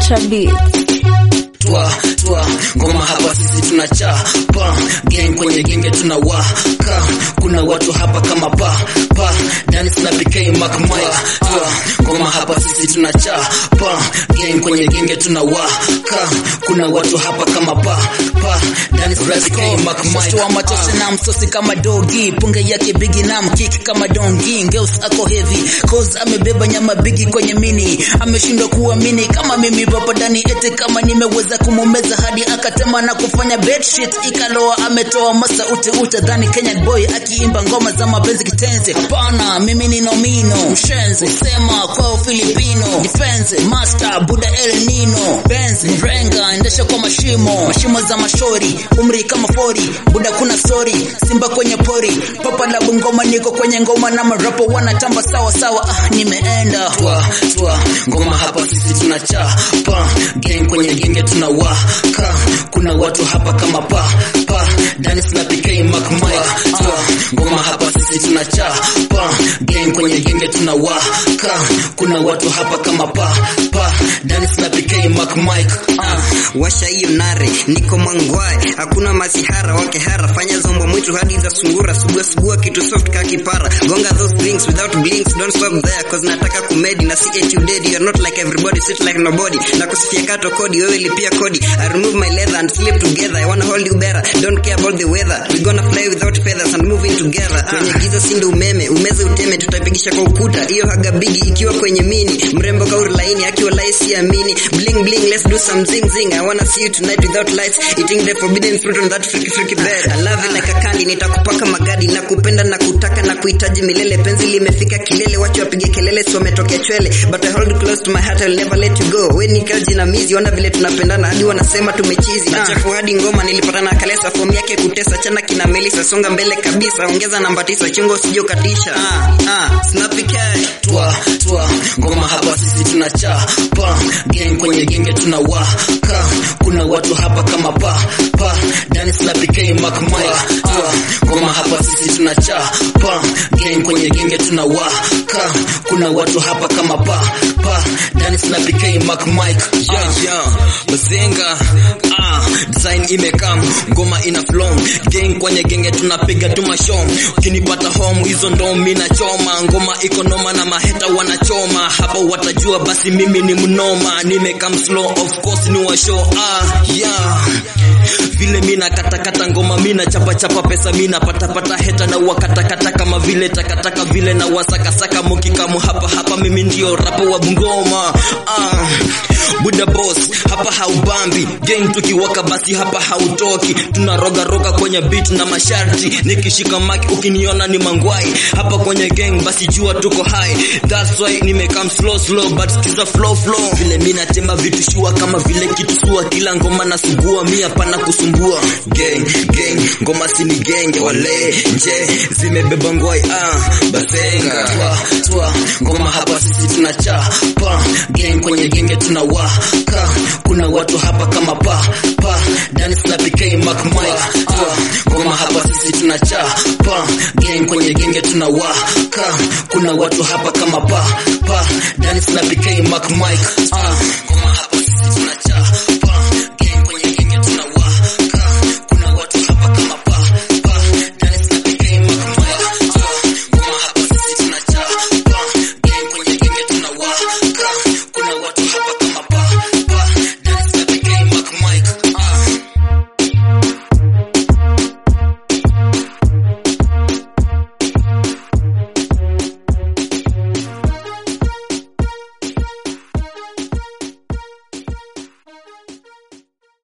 Ultra Beats. twa twa ngoma hapa sisi tunachapa gang kwenye genge tunawaka kuna watu hapa kama pa pa Dennis na PK Mac Mike twa ngoma hapa sisi tunachapa gang kwenye genge tunawaka kuna watu hapa kama pa pa Dennis na PK Mac Mike Mtoa machozi na msosi kama dogi, punge yake bigi na mkiki kama dongi. Ngeus ako heavy cause amebeba nyama bigi kwenye mini, ameshindwa kuamini kama mimi papadani, ete kama nimeweza kumumeza hadi akatema na kufanya bed shit ikaloa. Ametoa masauti utadhani Kenyan boy akiimba ngoma za mapenzi kitenzi. Hapana, mimi ni nomino mshenzi, sema kwao Filipino defense master buda El Nino Benz mrenga endesha kwa mashimo mashimo za mashori umri kama fori buda kuna story simba kwenye pori papa la bungoma niko kwenye ngoma na marapo wanatamba sawa sawa ah, nimeenda twa twa ngoma hapa sisi tunachapa gang kwenye genge tunawaka kuna watu hapa kama pa pa Dennis na PK Mac Mike twa ngoma hapa sisi tunachapa gang kwenye genge tunawaka kuna watu hapa kama pa pa Dennis na PK Mac Mike Ah, washa hiyo nare niko mangwai hakuna masihara wakehara fanya zombo mwitu hadi za sungura sugua sugua kitu soft ka kipara gonga those drinks without blinks don't stop there cause nataka kumedi na si eti udedi you're not like everybody sit like nobody na kusifia kato kodi wewe lipia kodi I remove my leather and sleep together I wanna hold you better don't care about the weather we gonna fly without feathers and move in together kwenye giza sinde umeme umeze uteme tutapigisha kwa ukuta hiyo haga bigi ikiwa kwenye mini mrembo kauri laini akiwa laisi amini bling bling let's do some zing zing I wanna see you tonight without lights eating the forbidden fruit on that freaky freaky bed I love it like a candy nitakupaka magadi na kupenda na kutaka na kuhitaji milele penzi limefika kilele wacha wapige kelele si wametokea chwele but I hold you close to my heart I'll never let you go we ni kaji na mizi ona vile tunapendana hadi wanasema tumechizi na chafu hadi ngoma nilipata na kalesa form yake kutesa chana kina melisa songa mbele kabisa ongeza namba tisa chungo usije ukatisha ah ah snappy cat twa twa ngoma hapa sisi tunachapa gang kwenye genge tunawaka kuna watu hapa kama pa pa Dennis na PK Mac Mike twa ngoma hapa sisi tunachapa gang kwenye genge tunawaka kuna watu hapa kama pa pa Dennis na PK Mac Mike yeah, yeah. Bazenga ah, design imekam ngoma ina flow gang kwenye genge tunapiga tu mashom ukinipata home hizo ndo mina choma ngoma iko noma na maheta wanachoma hapa watajua basi mimi ni mnoma nimekam slow of course ni wa show ah, yeah vile mina katakata ngoma mina chapa chapa pesa mina pata pata heta na wakatakata kama vile takataka vile na wasakasaka mukikamu hapa hapa mimi ndio rapo wa bungoma ah, buda boss hapa haubambi gang tukiwaka basi hapa hautoki tunaroga roga kwenye beat na masharti nikishika maki ukiniona ni mangwai hapa kwenye gang basi jua tuko high that's why nimekam slow slow but skiza flow flow vile mina temba vitu shua kama vile kitu sua kila ngoma na sugua mia pana kusumbua gang gang ngoma sini genge wale nje zimebeba ngwai ah bazenga twa twa ngoma hapa sisi tunachapa gang kwenye genge tunawaka kuna watu hapa kama pa pa Dennis na PK Mac Mike twa ngoma hapa sisi tunachapa gang kwenye genge tunawaka kuna watu hapa kama pa pa Dennis na PK Mac Mike ah ngoma hapa sisi tunachapa gang kwenye genge tunawaka kuna watu hapa kama pa pa Dennis na PK Mac Mike twa ngoma hapa sisi tunachapa gang kwenye genge tunawaka kuna watu hapa